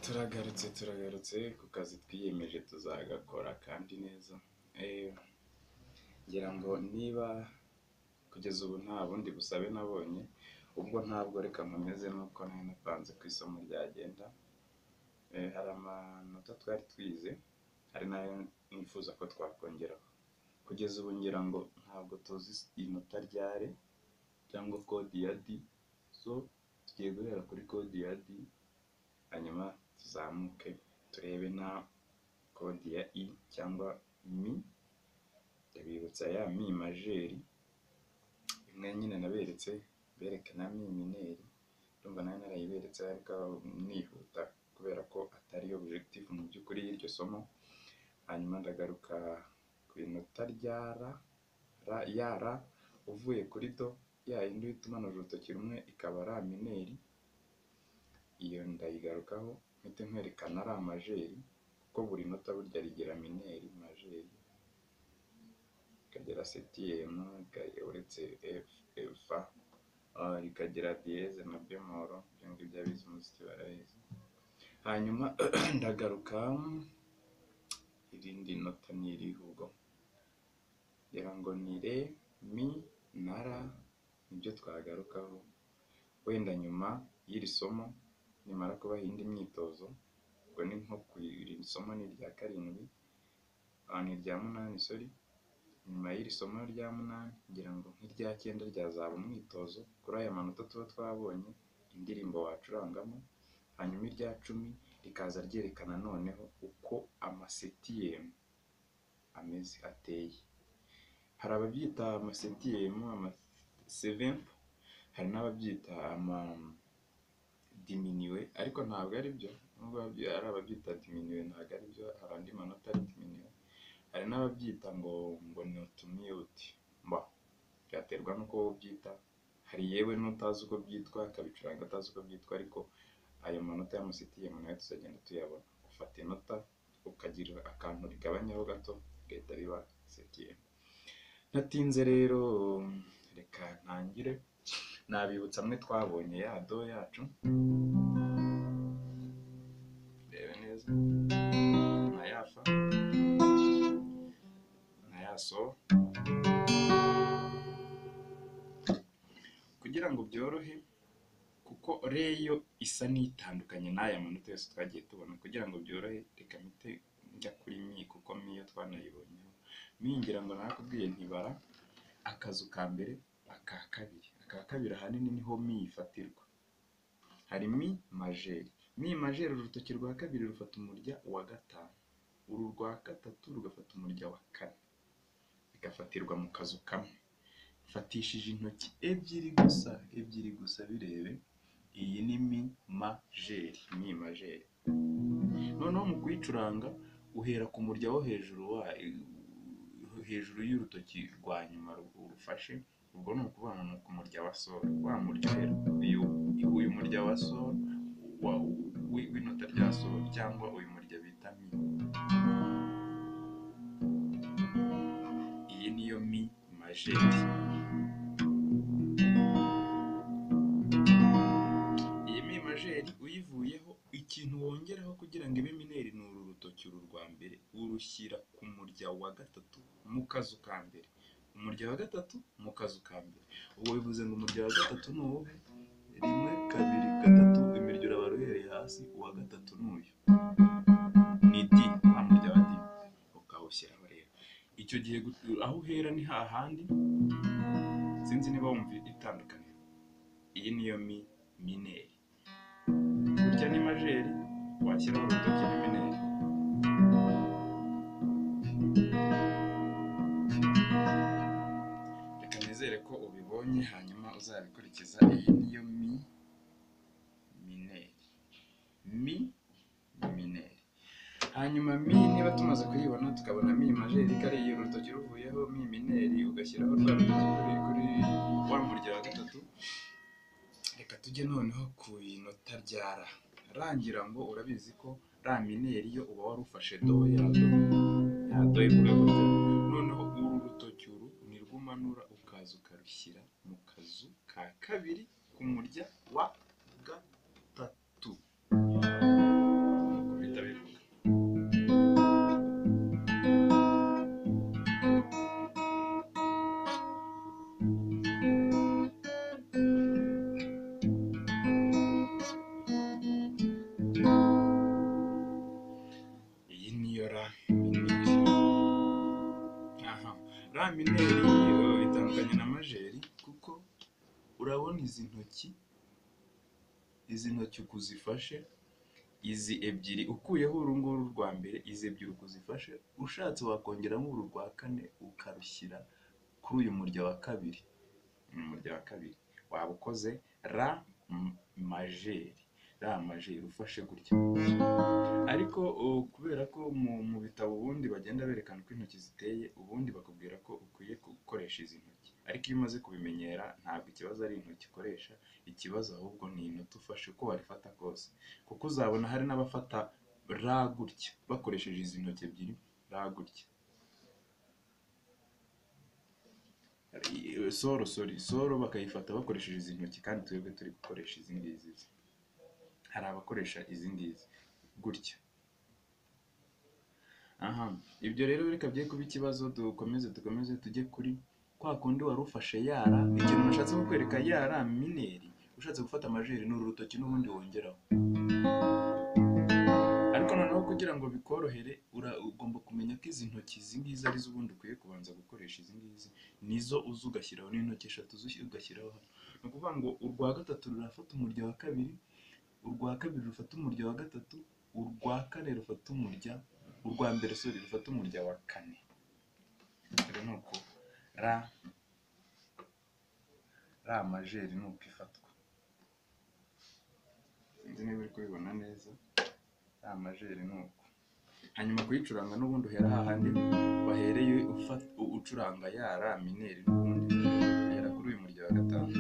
Turagarutse turagarutse ku kazi twiyemeje tuzagakora kandi neza, ngira ngo niba kugeza ubu nta bundi busabe nabonye, ubwo ntabwo reka nkomeze nuko nari napanze ku isomo ryagenda, hari amanota twari twize hari n'ayo nifuza ko twakongeraho, kugeza ubu ngira ngo ntabwo tuzi inota rya R cyangwa kode ya D, so tugiye guhera kuri kode ya D hanyuma tuzamuke turebe na kode ya I cyangwa Mi, ndabibutsa ya Mi majeri imwe nyine naberetse berekana Mi mineri, ndumva nari narayiberetse ariko nihuta kubera ko atari yo objective mu by'ukuri y'iryo somo, hanyuma ndagaruka ku inota rya R, ya R uvuye kuri Do, ya yindi uhita umanura urutoki rumwe ikaba R mineri, iyo ndayigarukaho mpite nkwerekana R majeri kuko buri nota burya rigira mineri, majeri, rikagira setiyemu, uretse F, Fa, rikagira diyeze na bemoro, ibyo ngibyo abize umuziki barabizi, hanyuma ndagaruka irindi nota ni irihe ubwo? Ngira ngo ni Re, Mi na R nibyo twagarukaho, wenda nyuma y'iri somo nimara kubaha indi myitozo, ubwo ni nko ku iri somo ni irya karindwi, ni irya munani sorry, nyuma y'iri somo rya munani ngira ngo nk'irya cyenda ryazaba umwitozo kuri aya manota tuba twabonye, indirimbo wacurangamo, hanyuma irya cumi rikaza ryerekana noneho uko amasitiyemu ameze ateye, hari ababyita amasitiyemu, amasevempu, hari n'ababyita amadiminiwe ariko ntabwo ari byo nubwo hari ababyita diminiwe ntabwo ari byo, hari andi manota ari diminiwe, hari n'ababyita ngo ngo ni utumiyuti, byaterwa n'uko wowe ubyita, hari yewe n'utazi uko byitwa akabicuranga atazi uko byitwa ariko ayo manota y'amasitiyemu nayo tuzagenda tuyabona, ufata inota ukagira akantu urigabanyaho gato bigahita biba sitiyemu, natinze rero reka ntangire nabibutsa amwe twabonye ya Do yacu, ndebe neza na ya Fa na ya Sol, kugira ngo byorohe kuko re yo isa n'itandukanye n'aya manota yose twagiye tubona, kugira ngo byorohe reka mpite njya kuri Mi kuko Mi yo twanayibonyeho, Mi ngira ngo narakubwiye nti bara akazu ka mbere, aka kabiri, aka kabiri ahanini niho Mi ifatirwa, hari Mi majeri, Mi majeri urutoki rwa kabiri rufata umurya wa gatanu, uru rwa gatatu rugafata umurya wa kane, bigafatirwa mu kazu kamwe, mfatishije intoki ebyiri gusa, ebyiri gusa birebe, iyi ni Mi majeri, Mi majeri, noneho mu kuyicuranga uhera ku murya wo hejuru wa hejuru y'urutoki rwa nyuma urufashe, ubwo ni ukuvuga ngo ni ku murya wa Sol, wa murya rero uyu murya wa Sol w'inota rya Sol cyangwa uyu murya bita Mi, iyi niyo Mi majeri, iyi Mi majeri uyivuyeho ikintu wongeraho kugira ngo ibe mineri ni uru rutoki uru rwa mbere urushyira ku murya wa gatatu mu kazu ka mbere, umurya wa gatatu mu kazu ka mbere, ubwo bivuze ngo umurya wa gatatu ni uwuhe? Rimwe, kabiri, gatatu, imirya urabara uhereye hasi, uwa gatatu ni uyu, ni D, wa murya wa D ukawushyiraho rero, icyo gihe gu- aho uhera ni hahandi, sinzi niba wumva itandukaniro, iyi niyo Mi mineri, burya ni majeri washyiraho urutoki ni mineri. reka nizere ko ubibonye hanyuma uzabikurikiza iyi niyo mi mineri mi ni mineri hanyuma mi niba tumaze kuyibona tukabona mi majeri kariya urutoki ruvuyeho mi mineri ugashyiraho rwa rutoki kuri kuri wa murya wa gatatu reka tujye noneho ku inota rya ra ra ngira ngo urabizi ko ra mineri yo uba wari ufashe do yado yado ivuga gutya noneho uru rutoki uru ni rwo umanura ukaza ukarushyira mu kazu ka kabiri ku murya wa gatatu ya mineri yo itandukanye na majeri kuko urabona izi ntoki izi ntoki uko uzifashe izi ebyiri ukuyeho uru nguru rwa mbere izi ebyiri uko uzifashe ushatse wakongeramo uru rwa kane ukarushyira kuri uyu murya wa kabiri uyu murya wa kabiri waba ukoze ra majeri ra majeri ufashe gutya ariko uh, kubera ko mu, mu bitabo ubundi bagenda berekana uko intoki ziteye ubundi bakubwira ko ukwiye gukoresha izi ntoki ariko iyo umaze kubimenyera ntabwo ikibazo ari intoki ukoresha ikibazo ahubwo ni inota ufashe uko warifata kose kuko uzabona hari n'abafata ra gutya bakoresheje izi ntoki ebyiri ra gutya soro sori soro bakayifata bakoresheje izi ntoki kandi twebwe turi gukoresha izi ngizi hari abakoresha izi ngizi gutya aha ibyo rero reka byari kuba ikibazo dukomeze dukomeze tujye kuri kwa kundi wari ufashe yara ikintu nashatse kukwereka yara mineri ushatse gufata amajeri ni uru rutoki n'ubundi wongeraho ariko noneho kugira ngo bikorohere ura- ugomba kumenya ko izi ntoki izi ngizi ari zo ubundi ukwiye kubanza gukoresha izi ngizi nizo uza ugashyiraho n'intoki eshatu uza ugashyiraho hano ni ukuvuga ngo urwa gatatu rurafata umurya wa kabiri urwa kabiri rufata umurya wa gatatu urwa kane rufata umurya urwa mbere sori rufata umurya wa kane rero ni uko ra ra majeri ni uko ifatwa sinzi niba uri kubibona neza ra majeri ni uko hanyuma kuyicuranga n'ubundi uhera hahandi wahereye ufa- u- ucuranga yara mineri n'ubundi uhera kuri uyu murya wa gatanu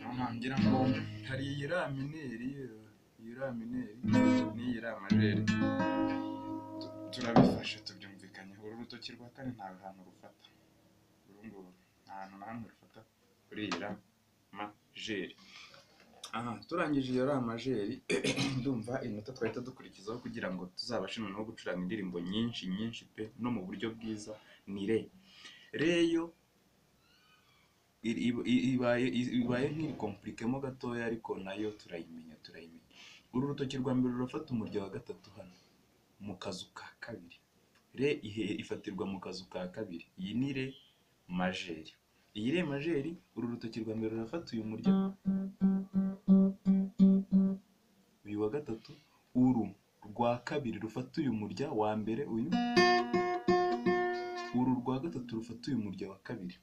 aha ngira ngo hari iyi ra mineri yo- iyi ra mineri n'iyi ra majeri Tu- turabifashe tubyumvikanyeho uru rutoki rwa kane nta hantu rufata uru nguru nta hantu na hamwe rufata kuri iyi ra majeri aha turangije iyo ra majeri ndumva inota twahita dukurikizaho kugira ngo tuzabashe noneho gucuranga indirimbo nyinshi nyinshi pe no mu buryo bwiza ni re re yo iri- iba- i- ibaye i- ibaye nk'irikomplikemo gatoya ariko nayo turayimenya turayimenya uru rutoki rwa mbere rurafata umurya wa gatatu hano mu kazu ka kabiri re ihe- ifatirwa mu kazu ka kabiri iyi ni re majeri iyi re majeri uru rutoki rwa mbere rurafata uyu murya uyu wa gatatu uru rwa kabiri rufata uyu murya wa mbere uyu uru rwa gatatu rufata uyu murya wa kabiri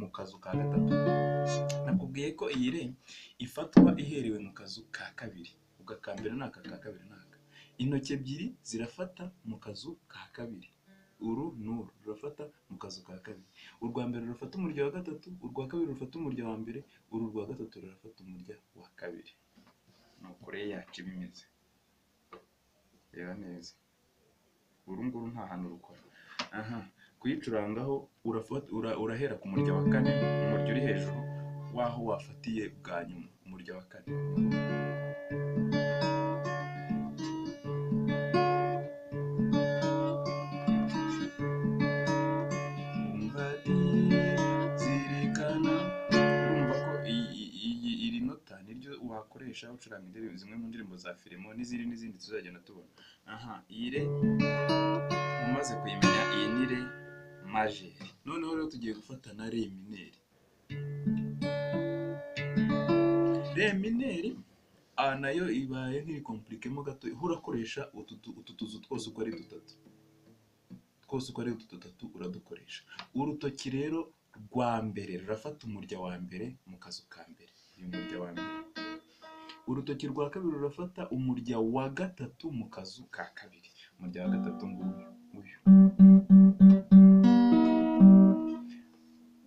mu kazu ka gatatu nakubwiye ko iyi re ifatwa iherewe mu kazu ka kabiri ugakambira n'aka ka kabiri n'aka intoki ebyiri zirafata mu kazu ka kabiri uru n'uru rurafata mu kazu ka kabiri urwa mbere rurafata umurya wa gatatu urwa kabiri rufata umurya wa mbere uru rwa gatatu rurafata umurya wa kabiri ni ukure yacu iba imeze reba neza uru nguru nta hantu rukora aha kuyicurangaho urafata ura- urahera ku murya wa kane umurya uri hejuru waho wafatiye bwa nyuma umurya wa kane Umva di, zirikana urumva ko iyi iyi- iyi- iri nota niryo wakoresha ucuranga indirimbo zimwe mu ndirimbo za filimo n'izindi n'izindi tuzagenda tubona aha iyi re umaze kuyimenya iyi ni re majeri noneho rero tugiye gufata na re mineri re mineri a nayo ibaye nk'irikomplikemo gato ihura ukoresha utu tu- utu tuzu twose uko ari dutatu twose uko ari utu dutatu uradukoresha urutoki rero rwa mbere rurafata umurya wa mbere mu kazu ka mbere uyu murya wa mbere urutoki rwa kabiri rurafata umurya wa gatatu mu kazu ka kabiri umurya wa gatatu nguyu uyu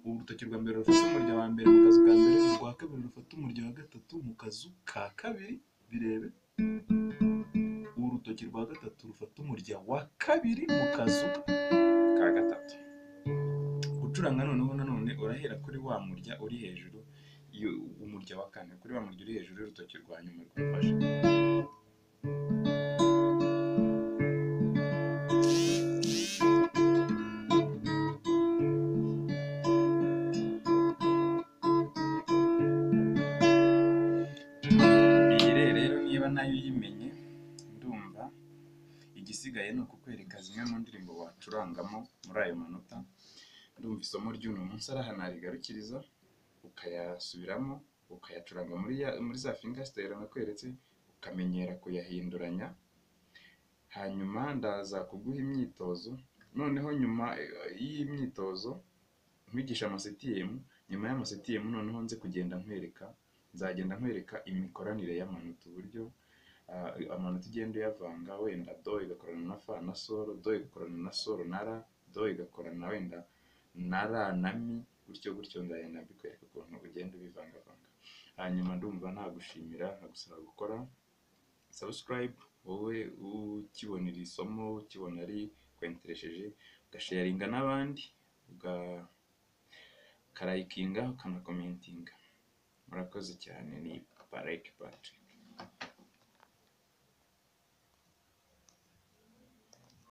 urutoki rwa mbere rufata umurya wa mbere mu kazu ka mbere urwa kabiri rufata umurya wa gatatu mu kazu ka kabiri birebe urutoki rwa gatatu rufata umurya wa kabiri mu kazu ka gatatu gucuranga noneho nanone urahera kuri wa murya uri hejuru y'u- umurya wa kane kuri wa murya uri hejuru y'urutoki rwa nyuma rwafashe iyi re rero niba nayo uyimenye ndumva igisigaye ni ukukwereka zimwe mu ndirimbo wacurangamo muri ayo manota ndumva isomo ry'uno munsi ari aha narigarukiriza ukayasubiramo ukayacuranga muri ya muri za fingasitayiro nakweretse ukamenyera kuyahinduranya hanyuma ndaza kuguha imyitozo noneho nyuma y'imyitozo nkwigisha amasitiyemu nyuma y'amasitiyemu noneho nze kugenda nkwereka nzagenda nkwereka imikoranire y'amanota uburyo ah, amanota ugenda uyavanga wenda do igakorana na fa na soro do igakorana na soro na ra do igakorana wenda na ra na mi gutyo gutyo ndagenda mbikwereka ukuntu ugenda ubivangavanga hanyuma ndumva nagushimira nkagusaba gukora sabusikarayibu wowe ukibona iri somo ukibona rikwenteresheje ugasharinga n'abandi uga- ukarayikinga ukanakomentinga murakoze cyane ni parayike patiri